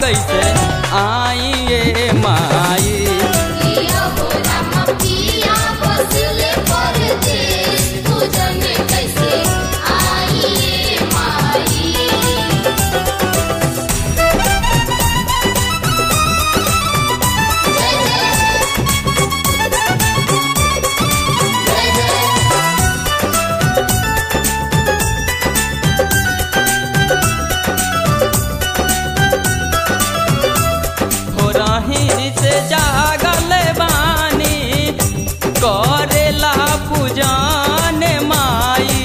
कैसे आइए माई पिया हो राम पिया बसले परदेस पूजन कैसे आइए माई जय जय जय जय हो रही से जागल बानी करेला पूजन माई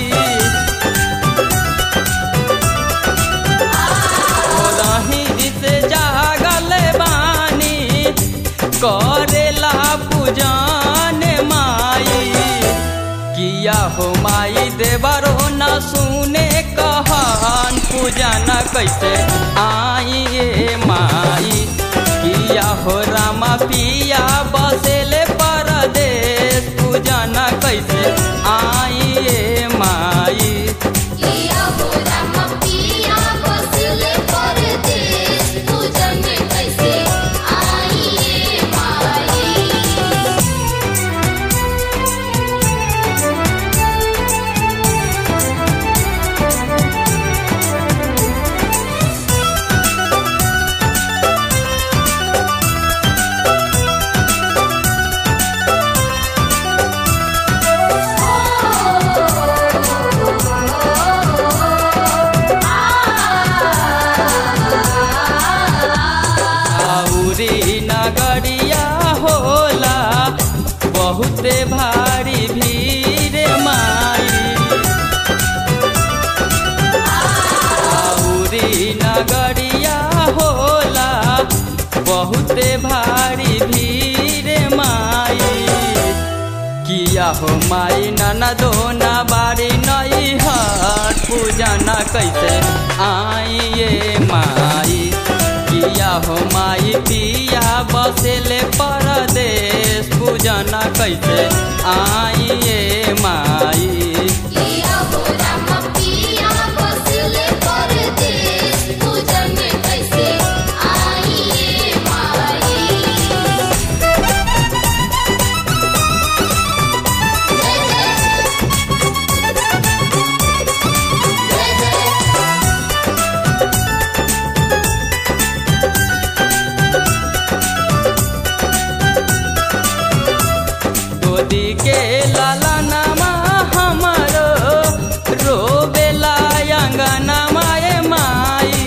हो रही से जागल बानी करेला पूजन माई किया हो माई देवरो न सुने कहन पूजन कैसे आइए माई किया हो रामा पिया बसेले परदेश पूजन कैसे आइए माई पिया हो राम पिया बसले परदेस पूजन कैसे आइए माई आउरी नगरिया होला बहुते भारी भीड़ माई आउरी नगरिया होला बहुते भारी भीड़ माई किया हो माई ननदो न बारी नई हट पूजा न कैसे आइए माई किया हो माई पिया बसेले परदेश पूजा न कैसे आइए माई पिया हो राम पिया बसले परदेस पूजन कैसे आइए माई जय जय जय जय गोदी के लाला नामा हमारो रोबेला अंगना माए माई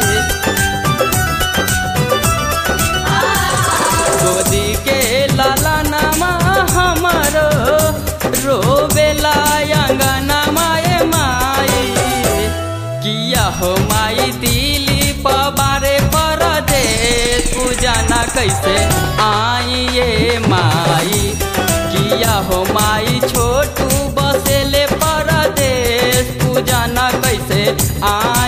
गोदी के लाला नामा हमारो रोबेला अंगना माए माई किया हो माई दिली पबारे परदेश पूजा न कैसे आइए माई किया हो माई छोटू बसेले परदेश पूजा न कैसे आ